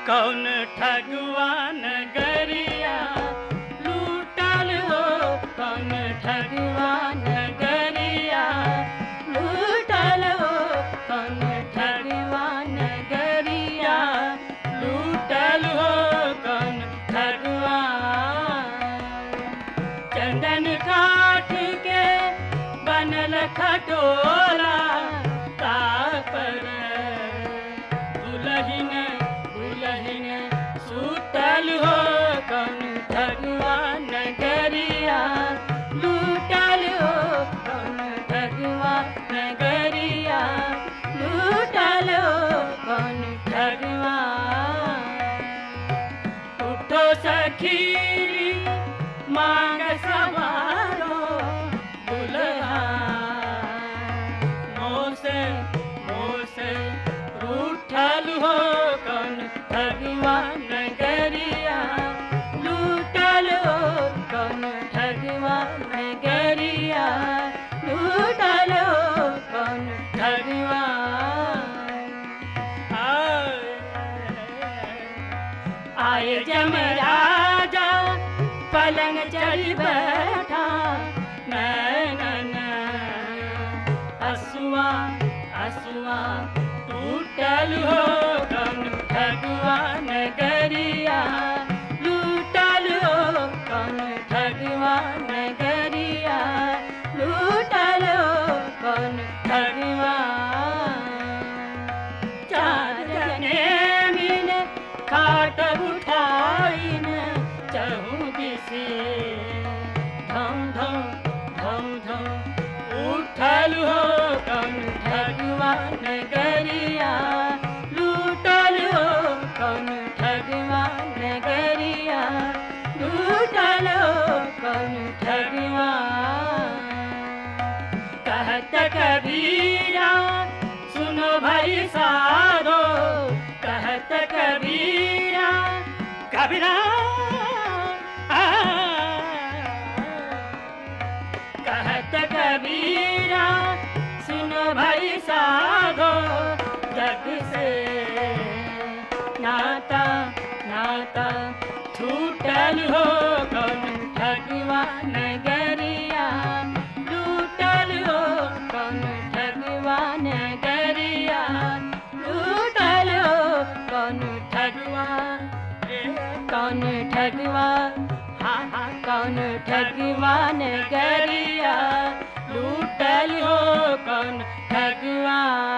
कौन ठगवान गरिया लूटल हो कौन ठगवान गरिया लूटल हो कौन ठगवान गरिया लूटल हो कौन ठगवान चंदन काठ के बनल खटोला तापर दुलहिन दुलहिन सुतल हो कौन भगवान गरिया लूटल हो कौन भगवान गरिया लूटल हो कौन भगवान उठो सखीरी मांग सवारो दुल्हा मोसे मोसे रूठल हो कौन भगवान गरिया लूटल हो कौन भगवान गरिया लूटल हो कौन भगवान आए जमराजा पलंग चढ़ बैठा नैनन असुआ असुआ टूटल हो कौन भगवान गरिया लूटल हो कौन भगवान गरिया लूटल हो कौन भगवान चार जने मिले खाट उठाइन चहु दिसे धम धम धम धम उठल हो कौन भगवान गरिया लूटल हो कौन भगवान गरिया लूटल हो कौन भगवान कहत कबीरा सुनो भाई सारो कहत कबीरा कबीरा आ, कहत कबीरा सुनो भाई साधो जग से नाता नाता छूटल हो कौन भगवान गरिया लूटल हो कौन भगवान गरिया लूटल हो कौन ठगवान कौन ठगवान हाँ हाँ कौन ठगवान गरिया लूटल हो कौन ठगवान